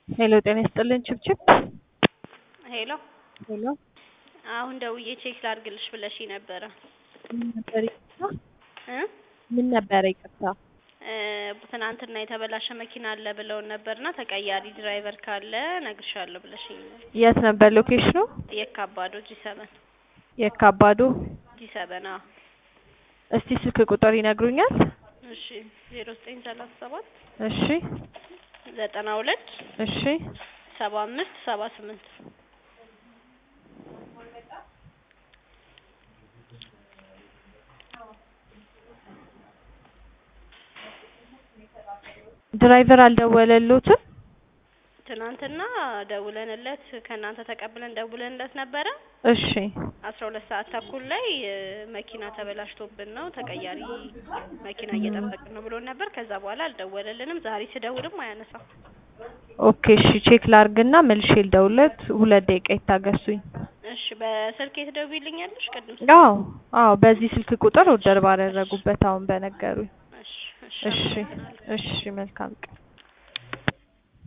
ሄሎ ጤና ይስጥልን ችብችብ ሄሎ ሄሎ አሁን ደውዬ ቼክ ላድርግልሽ ብለሽኝ ነበረ ምን ነበር ይቅርታ እ ምን ነበረ ይቅርታ እ ትናንትና የተበላሸ መኪና አለ ብለውን ነበርና ተቀያሪ ድራይቨር ካለ እነግርሻለሁ ብለሽኝ ነበር። የት ነበር ሎኬሽኑ የካባዶ ጂ ሰበን የካባዶ ጂ ሰበን አዎ እስቲ ስልክ ቁጥር ይነግሩኛል እሺ ዜሮ ዘጠኝ ሰላሳ ሰባት እሺ ዘጠና ሁለት እሺ ሰባ አምስት ሰባ ስምንት ድራይቨር አልደወለሎትም ትናንትና ደውለንለት ከእናንተ ተቀብለን ደውለንለት ነበረ እሺ አስራ ሁለት ሰዓት ተኩል ላይ እ መኪና ተበላሽቶብን ነው ተቀያሪ መኪና እየጠበቅን ነው ብሎን ነበር። ከዛ በኋላ አልደወለልንም። ዛሬ ስደውልም አያነሳም። ኦኬ እሺ ቼክ ላርግና መልሼ ልደውልለት ሁለት ደቂቃ ይታገሱኝ እሺ በስልክ ትደውይልኛለሽ? ቅድም ስ- አዎ አዎ በዚህ ስልክ ቁጥር ኦርደር ባደረጉበት አሁን በነገሩኝ እሺ እሺ እሺ አመሰግናለሁ። እሺ መልካም ቀን